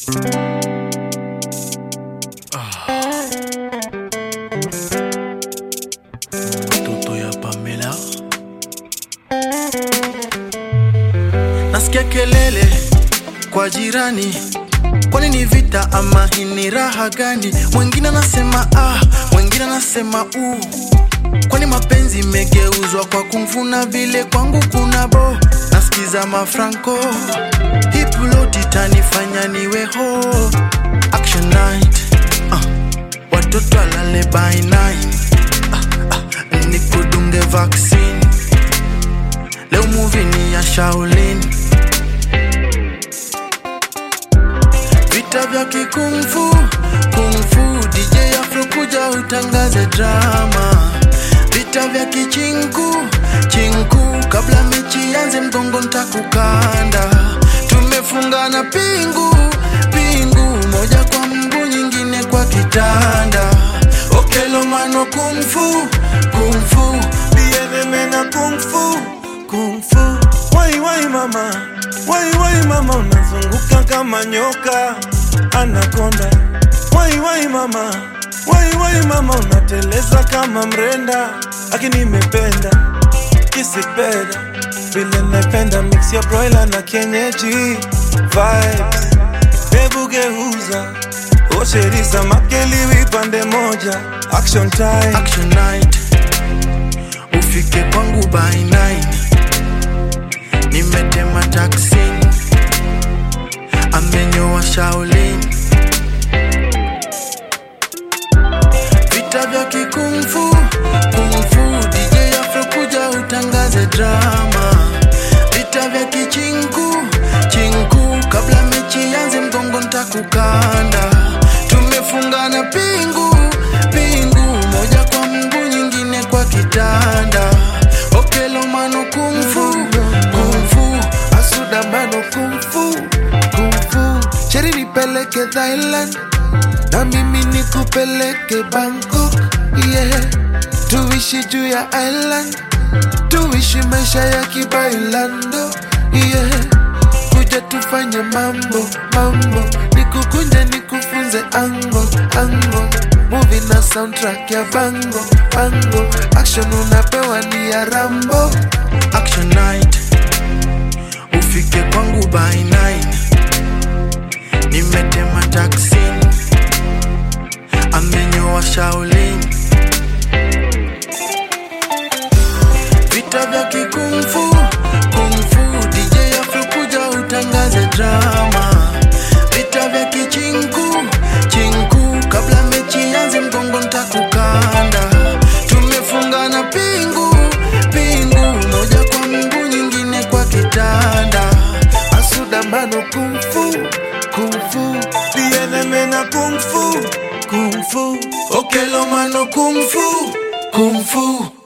Mtoto ya Pamela nasikia kelele kwa jirani, kwani ni vita ama hii ni raha gani? Mwingine anasema ah, mwingine anasema u, kwani mapenzi imegeuzwa kwa kumfuna vile kwangu kuna bo. Nasikiza mafranco hipuloti tanifanya niwe ho action night ah, watoto alale by nine nikudunge vaccine leo movie ni ya Shaolin vita vya kikungfu kungfu DJ Afro kuja utangaze drama vita vya kichinku chinku kabla mechi yanze mgongo ntakukanda tumefungana pingu pingu moja kwa mguu nyingine kwa kitanda okelo mano kungfu kungfu Bieneme na kung fu, kung fu. Wai wai mama, wai wai mama, unazunguka kama nyoka anakonda. Wai wai mama, wai wai mama, unateleza kama mrenda. Aki nimependa kisipenda vile napenda mix ya broiler na kienyeji vibes. Hebu geuza osheriza makeliwi pande moja action time action night ufike kwangu by 9 nimetema taksi amenyoa Shaolin vita vya kikungfu kungfu DJ Afro kuja utangaze drama vita vya kichinku chinku kabla mechi yanze mgongo ntakukanda tumefungana pingu pingu moja kwa mguu nyingine kwa kitanda okelo mano kungfu kungfu asuda mano kumfu kumfu cheri nipeleke Thailand na mimi nikupeleke Bangkok yeah. tuishi juu ya island tuishi maisha ya kibailando yeah. kuja tufanye mambo mambo nikukunje nikufunze ango ango movie na soundtrack ya bango bango action unapewa ni ya rambo action night ufike kwangu by 9 nimetema taksi amenyoa Shaolin vita vya kikungfu kungfu DJ Afro kuja utangaze drama vita vya kichinku chinku kabla mechi yanze mgongo ntakukanda tumefungana pingu pingu moja kwa mguu nyingine kwa kitanda asuda mano kumfu kumfu Bieneme na kung fu, kung fu. okelo mano kungfu kungfu